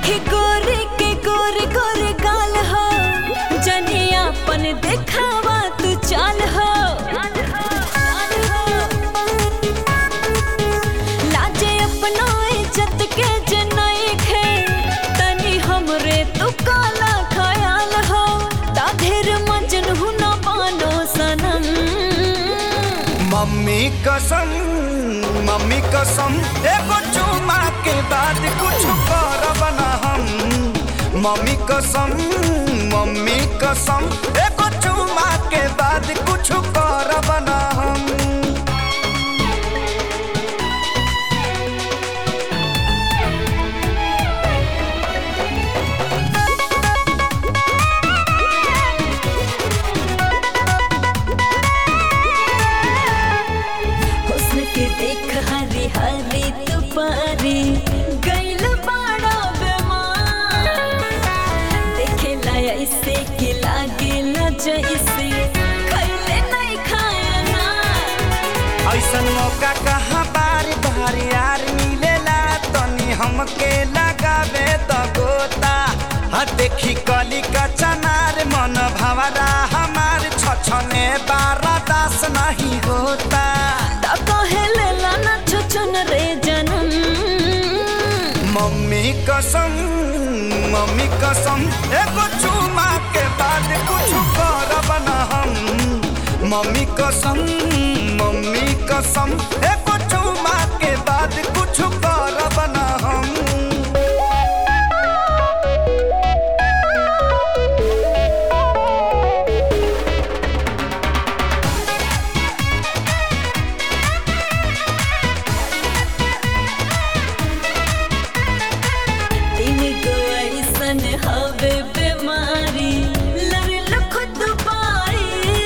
देखे गोरे के गोरे गोरे गाल हो जनिया अपन देखावा तू चाल हो लाजे अपना इज्जत के जनई खे तनी हमरे तू काला ख्याल हो ताधेर मजनू न बानो सनम मम्मी कसम मम्मी कसम एगो चुमा के बाद कुछ करब ना हम मम्मी कसम मम्मी कसम एगो चुमा के बाद कुछ करब ना हम हुस्न के देख हरी हरी तुपारी गैल बाड़ा बेमार देखे लाया इसे के लागे न जैसे खैले नहीं खाया ना ऐसन मौका कहाँ बार बार यार मिलेला तनी हमके लगावे त गोता हा देखी कली का चनार मन भवरा हमार छछने बारा दास नहीं होता ता कहे लेला ना छुचुन रे जनम मम्मी कसम मम्मी कसम एगो चुमा के बाद कुछ करब ना हम मम्मी कसम मम्मी कसम एगो चुमा के बाद कुछ करब ना हम तीन गो ऐसन हवे बीमारी लड़ल खुद पाई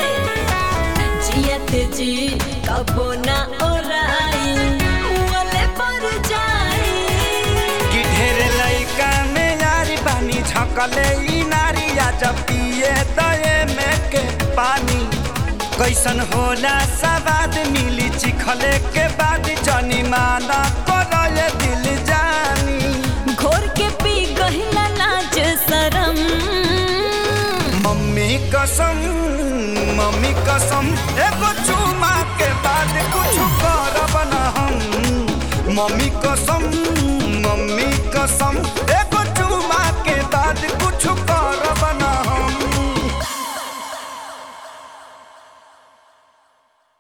जियत जी कबो ना ओराई मुअले पर जाई कि ढेर लइका में यारी बानी झकले ई नारी आ जब पिए दए में के पानी कैसन होला सवाद मिली चिखले के बाद जनी माना करले दिल जानी घोर के पी गहिला लाज शरम मम्मी कसम मम्मी कसम एगो चुमा के बाद कुछ करब ना हम मम्मी कसम मम्मी कसम एगो